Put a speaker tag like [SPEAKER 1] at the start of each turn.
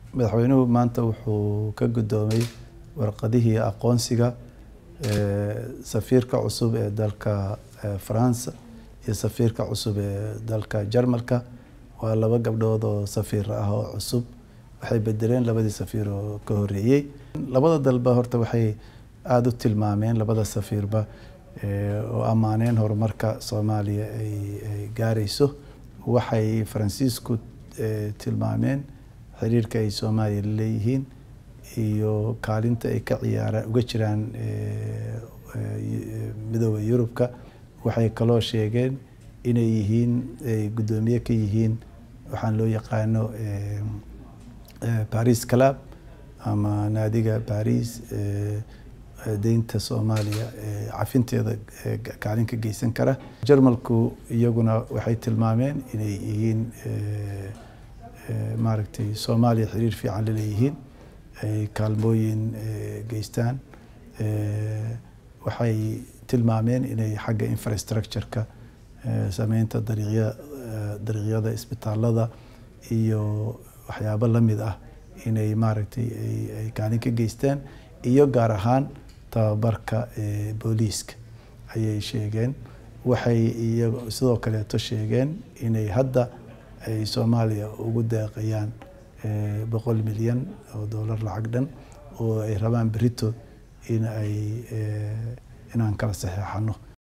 [SPEAKER 1] madaxweynuhu maanta wuxuu ka guddoomay warqadihii aqoonsiga safiirka cusub ee dalka faransa iyo safiirka cusub ee dalka jarmalka waa laba gabdhood oo safiir ah oo cusub waxay bedeleen labadii safiir oo ka horeeyey labada dalba horta waxay aada u tilmaameen labada safiirba oo ammaaneen horumarka soomaaliya ay gaarayso waxay faransiisku tilmaameen xiriirka ay soomaaliya leeyihiin iyo kaalinta ay ka ciyaaraan uga jiraan midooda yurubka waxay kaloo sheegeen inay yihiin ay guddoomiye ka yihiin waxaan loo yaqaano baris club ama naadiga baris deynta soomaaliya cafinteeda kaalin ka geysan kara jarmalku iyaguna waxay tilmaameen inay yihiin maaragtay soomaaliya xiriir fiican laleeyihiin ay kaalmooyin geystaan waxay tilmaameen inay xagga infrastructure-ka sameynta dariiqya dariiqyada isbitaalada iyo waxyaabo lamid ah inay maaragtay ay kaalin ka geystaan iyo gaar ahaan tababarka booliiska ayay sheegeen waxay iya sidoo kaleeto sheegeen inay hadda ay soomaaliya ugu deeqayaan boqol milyan oo dollar lacag dhan oo ay rabaan berito in ay inaan kala saxeexano